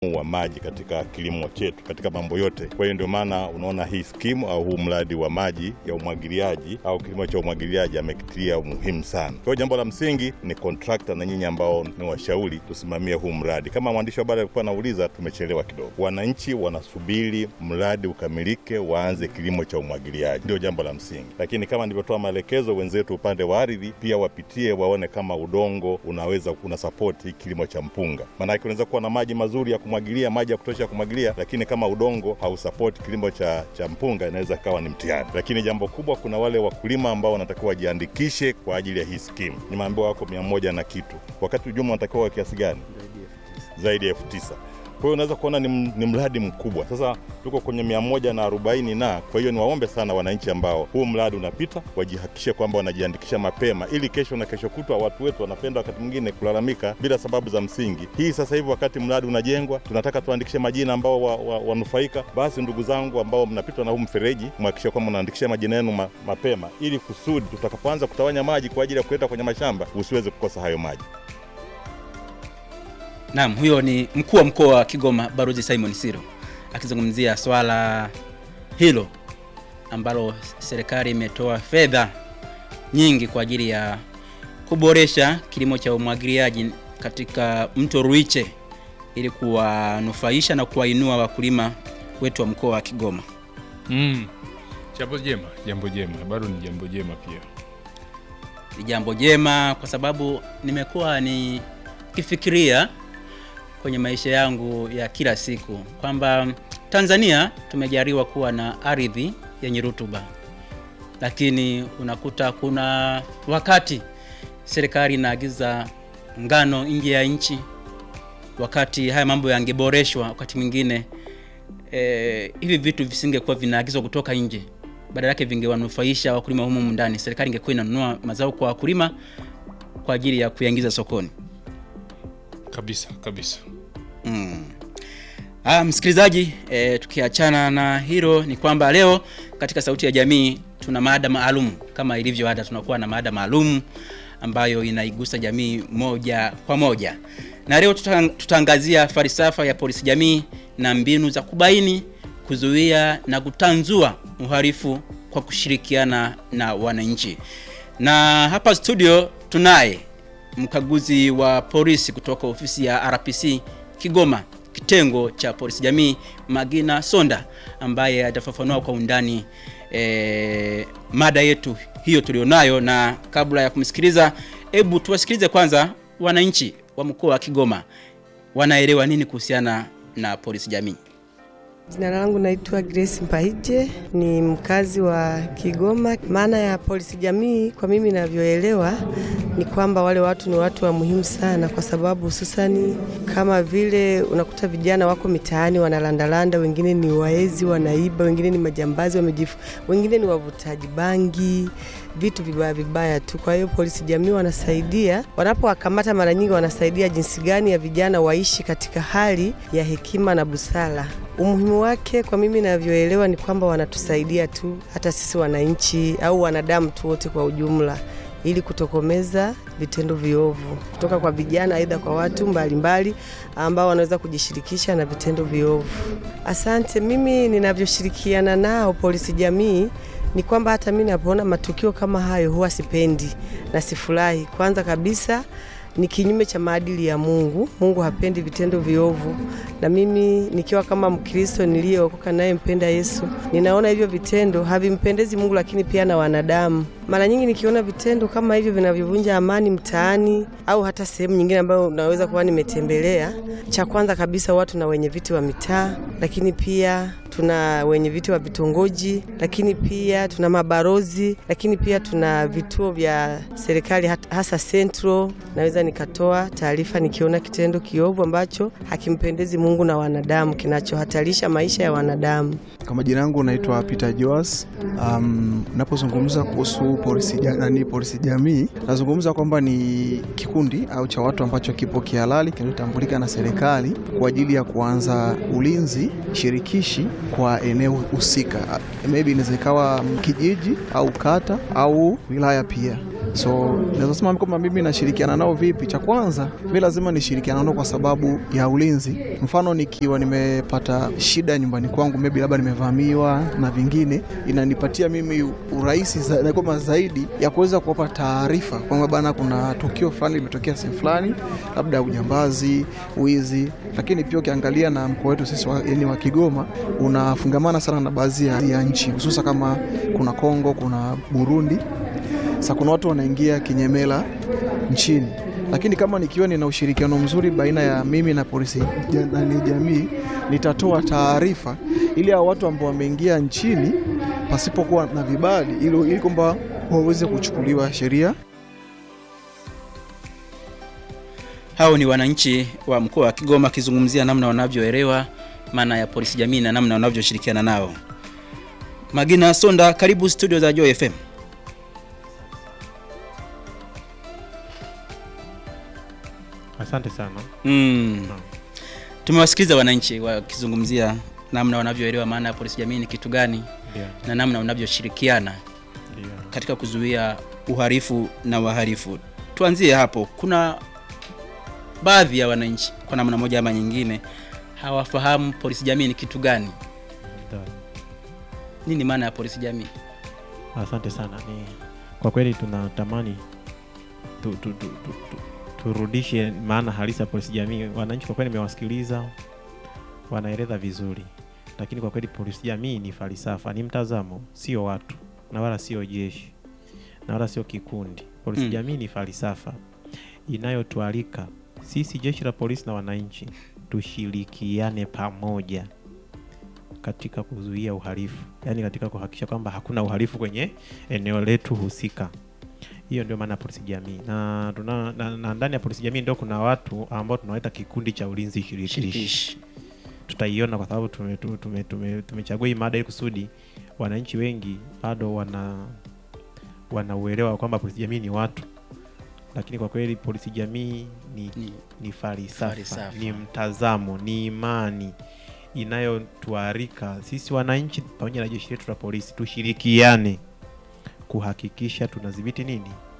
wa maji katika kilimo chetu katika mambo yote. Kwa hiyo ndio maana unaona hii skimu au huu mradi wa maji ya umwagiliaji au kilimo cha umwagiliaji amekitilia umuhimu sana. Kwa hiyo jambo la msingi ni kontrakta na nyinyi ambao ni washauri tusimamie huu mradi. Kama mwandishi wa habari alikuwa anauliza, tumechelewa kidogo. Wananchi wanasubiri mradi ukamilike, waanze kilimo cha umwagiliaji, ndio jambo la msingi. Lakini kama nilivyotoa maelekezo, wenzetu upande wa ardhi pia wapitie, waone kama udongo unaweza una sapoti kilimo cha mpunga, maanake unaweza kuwa na maji mazuri ya kumwagilia, maji ya kutosha ya kumwagilia, lakini kama udongo hausapoti kilimo cha, cha mpunga inaweza kawa ni mtihani. Lakini jambo kubwa, kuna wale wakulima ambao wanatakiwa wajiandikishe kwa ajili ya hii skimu. Nimeambiwa wako mia moja na kitu, wakati ujumla wanatakiwa wa kiasi gani? Zaidi ya elfu tisa. Kwa hiyo unaweza kuona ni, ni mradi mkubwa. Sasa tuko kwenye mia moja na arobaini na kwa hiyo niwaombe sana wananchi ambao huu mradi unapita wajihakikishe kwamba wanajiandikisha mapema, ili kesho na kesho kutwa. Watu wetu wanapenda wakati mwingine kulalamika bila sababu za msingi. Hii sasa hivi wakati mradi unajengwa, tunataka tuandikishe majina ambao wanufaika wa, wa basi ndugu zangu ambao mnapitwa na huu mfereji, mhakikishe kwamba mnaandikisha majina yenu ma, mapema, ili kusudi tutakapoanza kutawanya maji kwa ajili ya kuleta kwenye mashamba usiweze kukosa hayo maji. Naam, huyo ni mkuu wa mkoa wa Kigoma Balozi Simon Siro akizungumzia swala hilo ambalo serikali imetoa fedha nyingi kwa ajili ya kuboresha kilimo cha umwagiliaji katika mto Ruiche ili kuwanufaisha na kuwainua wakulima wetu wa mkoa wa Kigoma. Mm. Jambo jema, jambo jema, bado ni jambo jema pia. Ni jambo jema kwa sababu nimekuwa nikifikiria kwenye maisha yangu ya kila siku kwamba Tanzania tumejaliwa kuwa na ardhi yenye rutuba, lakini unakuta kuna wakati serikali inaagiza ngano nje ya nchi, wakati haya mambo yangeboreshwa, wakati mwingine e, hivi vitu visingekuwa vinaagizwa kutoka nje, badala yake vingewanufaisha wakulima humu ndani. Serikali ingekuwa inanunua mazao kwa wakulima kwa ajili ya kuyaingiza sokoni kabisa kabisa. Mm. Ah, msikilizaji e, tukiachana na hilo ni kwamba leo katika Sauti ya Jamii tuna maada maalum kama ilivyo ada, tunakuwa na maada maalum ambayo inaigusa jamii moja kwa moja, na leo tutaangazia falsafa ya polisi jamii na mbinu za kubaini, kuzuia na kutanzua uhalifu kwa kushirikiana na wananchi, na hapa studio tunaye mkaguzi wa polisi kutoka ofisi ya RPC Kigoma kitengo cha polisi jamii Magina Sonda ambaye atafafanua kwa undani e, mada yetu hiyo tulionayo. Na kabla ya kumsikiliza, hebu tuwasikilize kwanza wananchi wa mkoa wa Kigoma wanaelewa nini kuhusiana na polisi jamii. Jina langu naitwa Grace Mpahije, ni mkazi wa Kigoma. Maana ya polisi jamii kwa mimi ninavyoelewa ni kwamba wale watu ni watu wa muhimu sana, kwa sababu hususani kama vile unakuta vijana wako mitaani wanalandalanda, wengine ni waezi wanaiba, wengine ni majambazi wamejifu, wengine ni wavutaji bangi vitu vibaya vibaya tu. Kwa hiyo polisi jamii wanasaidia, wanapowakamata mara nyingi wanasaidia jinsi gani ya vijana waishi katika hali ya hekima na busara. Umuhimu wake kwa mimi navyoelewa ni kwamba wanatusaidia tu hata sisi wananchi au wanadamu tu wote kwa ujumla ili kutokomeza vitendo viovu kutoka kwa vijana, aidha kwa watu mbalimbali ambao wanaweza kujishirikisha na vitendo viovu. Asante. Mimi ninavyoshirikiana nao polisi jamii ni kwamba hata mimi napoona matukio kama hayo huwa sipendi na sifurahi. Kwanza kabisa ni kinyume cha maadili ya Mungu. Mungu hapendi vitendo viovu, na mimi nikiwa kama Mkristo niliyeokoka naye mpenda Yesu, ninaona hivyo vitendo havimpendezi Mungu, lakini pia na wanadamu. Mara nyingi nikiona vitendo kama hivyo vinavyovunja amani mtaani au hata sehemu nyingine ambayo naweza kuwa nimetembelea, cha kwanza kabisa watu na wenye viti wa mitaa, lakini pia tuna wenye viti wa vitongoji, lakini pia tuna mabarozi, lakini pia tuna vituo vya serikali hasa Central. Naweza nikatoa taarifa nikiona kitendo kiovu ambacho hakimpendezi Mungu na wanadamu, kinachohatarisha maisha ya wanadamu. Kwa majina yangu naitwa Peter Joas. Um, napozungumza kuhusu polisi jamii, polisi jamii nazungumza kwamba ni kikundi au cha watu ambacho kipo kihalali kinachotambulika na serikali kwa ajili ya kuanza ulinzi shirikishi kwa eneo husika, maybe inaweza ikawa kijiji au kata au wilaya pia So naweza sema kwamba mimi nashirikiana nao vipi? Cha kwanza mi lazima nishirikiana nao kwa sababu ya ulinzi. Mfano nikiwa nimepata shida nyumbani kwangu, maybe labda nimevamiwa na vingine, inanipatia mimi urahisi za, na kwamba zaidi ya kuweza kuwapa taarifa kwamba bana, kuna tukio fulani limetokea sehemu fulani, labda ujambazi, wizi. Lakini pia ukiangalia na mkoa wetu sisi wa, yani wa Kigoma unafungamana sana na baadhi ya, ya nchi hususa kama kuna Kongo, kuna Burundi sasa kuna watu wanaingia kinyemela nchini, lakini kama nikiwa nina ushirikiano mzuri baina ya mimi na polisi ja- na ni jamii, nitatoa taarifa ili hao watu ambao wameingia nchini pasipokuwa na vibali, ili ili kwamba waweze kuchukuliwa sheria. Hao ni wananchi wa mkoa wa Kigoma wakizungumzia namna wanavyoelewa maana ya polisi jamii na namna wanavyoshirikiana nao. Magina Sonda, karibu studio za Joy FM. Asante sana. Mm. Naam. Tumewasikiliza wananchi wakizungumzia namna wanavyoelewa maana ya polisi jamii ni kitu gani Ndio, na namna wanavyoshirikiana ndio. katika kuzuia uhalifu na wahalifu. Tuanzie hapo. Kuna baadhi ya wananchi kwa namna moja ama nyingine hawafahamu polisi jamii ni kitu gani. Ndio. Nini maana ya polisi jamii? Asante sana. Ni kwa kweli tunatamani tu, tu, tu, tu, tu, turudishe maana halisi ya polisi jamii. Wananchi kwa kweli nimewasikiliza, wanaeleza vizuri, lakini kwa kweli polisi jamii ni falsafa, ni mtazamo, sio watu na wala sio jeshi na wala sio kikundi. Polisi Mm. jamii ni falsafa inayotualika sisi jeshi la polisi na wananchi tushirikiane pamoja katika kuzuia uhalifu, yaani katika kuhakikisha kwamba hakuna uhalifu kwenye eneo letu husika. Hiyo ndio maana ya polisi jamii, na, tuna, na, na ndani ya polisi jamii ndio kuna watu ambao tunawaita kikundi cha ulinzi shirikishi. Shirikishi. Tutaiona kwa sababu tumechagua tume, tume, tumechagua hii mada ili kusudi wananchi wengi bado wana wanauelewa kwamba polisi jamii ni watu, lakini kwa kweli polisi jamii ni Ni ni falsafa, Falsafa. ni mtazamo, ni imani inayotuarika sisi wananchi pamoja na jeshi letu la polisi tushirikiane kuhakikisha tunadhibiti nini